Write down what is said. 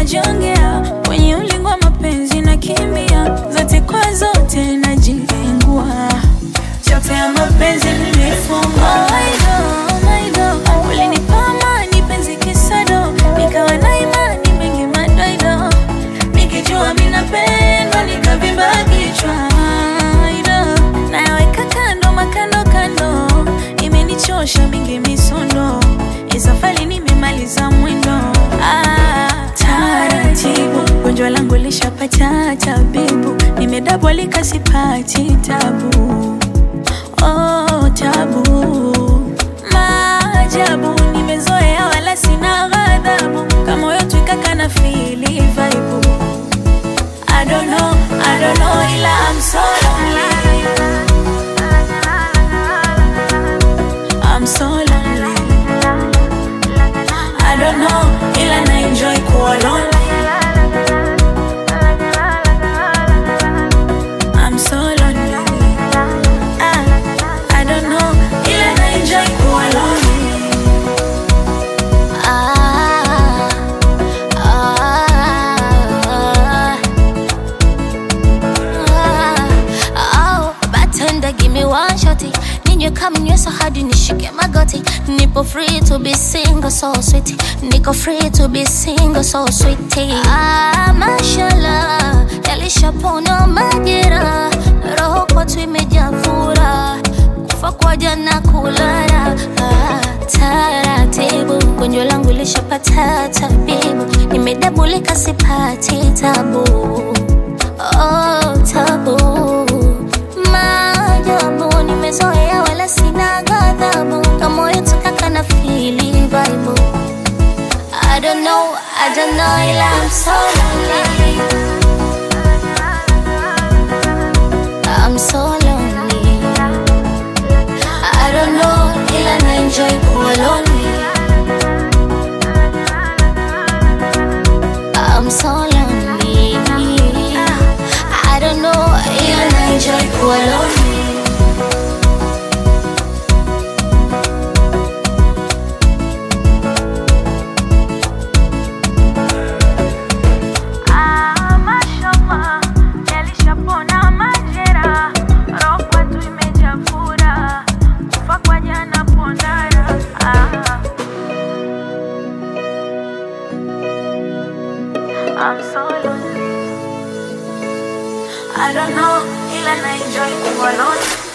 najongea kwenye ulingo wa mapenzi na kimbia zote kwa zote najilengua chote ya mapenzi nimefungwa Maido, maido, ulinipa amani penzi kisado nikawa na imani mengi madoido nikijua minapendwa nikavimba kichwa Maido, nayaweka kando makando kando imenichosha mingi misondo isafali nimemaliza mwendo ah, taratibu gonjwa langu lishapata tabibu nimedabolika sipati tabu oh, tabu maajabu nimezoea wala sina ghadhabu kama moyo twikaka na fili vaibu I don't know, I don't know ila I'm so lonely I'm so lonely I don't know ila na enjoy kuwa lonely I'm so lonely ah, I don't know ila na enjoy kuwa lonely Ah, ah, ah, oh, bartender, give me one shotty. Ninywe kama nywesa hadi nishike magoti. Nipo free to be single, so sweet. Niko free to be single, so sweet. Ah, mashallah, yalishapona majera. Roho kwetu imejaa furaha. Kufa kwa jana kulala. Ah, taratibu, gonjwa langu lishapata tabibu. Nimedabulika sipati tabu. Oh, tabu maajabu nimezoea wala sina ghadhabu kama moyo tukaka na fili vibe I don't know, I don't know ila I'm so lonely I'm so lonely I don't know ila na enjoy kuwa lonely I'm so lonely I don't know ila na enjoy kuwa lonely Ah, mashallah, yalishapona majera, roho kwetu imejaa furaha, kufa kwa jana pondara. Ah. I'm so lonely. I don't know, ila na enjoy kuwa lonely.